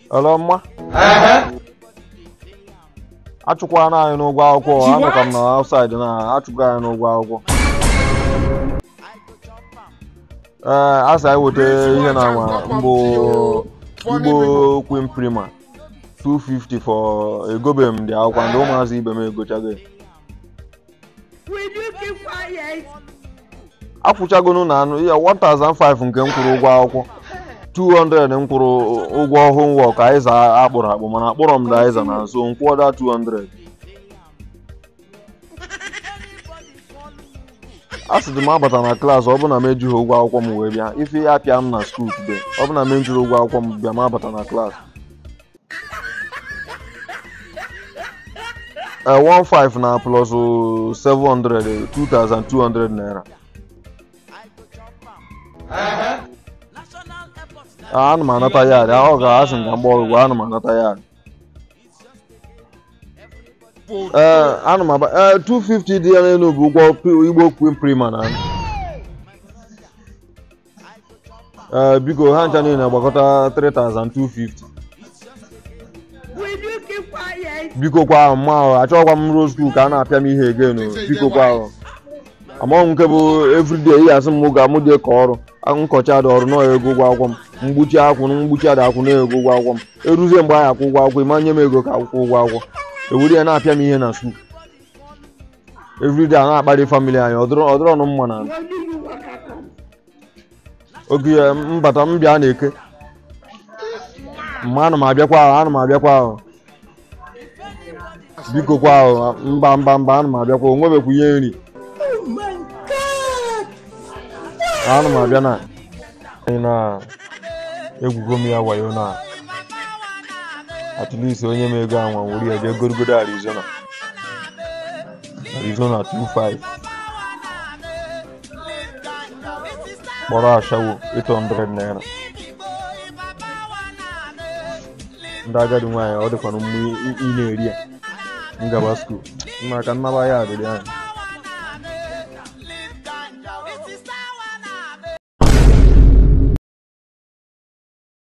Hello, mma achụkwana anyị n'ụgwọ akwụkwọ anọkwa m na outside na achụkwa anyị n'ụgwọ akwụkwọ ee a sị anyị weta ihe na nwa mbụ igbo queen prima 250 for egobe m dị akwụkwọ ndị ụmụazị ibe m egochago ya. Will you keep quiet? akwụchagonu na anụ ya 1005 nke m kwụrụ ụgwọ akwụkwọ 200 m kwụrụ ụgwọ homework aiza akpụrụ akpụ mana akpụrọ m daiza na nso m kwụọ da 200 a sị dị m abata na klaasị ọ bụ na m ejighị ụgwọ akwụkwọ m wee bịa ife ya pịa m na skuul today ọ bụ na m ejiri ụgwọ akwụkwọ m bịa m abata na klaasị Eh, 15 na plus 700 2200 naira Ah, ana m anata ya adị ọ ga-asị m ka m gba ọgwụgwọ ana m anata ya adị ee ana m aba ee 250 dị ya n'elu bụ ụgwọ pri- igbo queen prima na ee biko ha ncha niile gbakọta 3250 Will you keep quiet? biko kwa ahụ mma ahụ achọghịkwa m ruo skuul ka a na-apịa m ihe egen biko kwa ahụ amaghị m nke bụ everyday ihe asị m ga mụ dị ka ọrụ nkọchi adị ọrụ nọ ego ụgwọ akwụkwọ m mgbuchi akwụ na mgbuchi adị akwụ na ego ụgwọ akwụkwọ m eruzie mgbe anyị akwụ ụgwọ akwụkwọ ịma nye m ego ka akwụkwọ ụgwọ akwụkwọ ewere ya na-apịa m ihe na skuul everyday a na-akparị famili anyị ọ dịrọ ọ dịrọ ọnụ mma na When do you work at home? oge ya mbata m bịa na-eke mma ana m abịakwa ahụ ana m abịakwa ahụ biko kwa ahụ mba mba mba ana m abịakwa o nwebekwa ihe nri Oh my God! ana m abịa na Ị na egwugo m ya wayo na at least onye m ego anwa nwere ya jee gorogodo arizona arizona 25 kpọrọ ashawo 800 naira ndị agadi nwaanyị ọ dịkwana mma ị ị na-eri ya ngaba skuul maka nnaba ya adịrị anya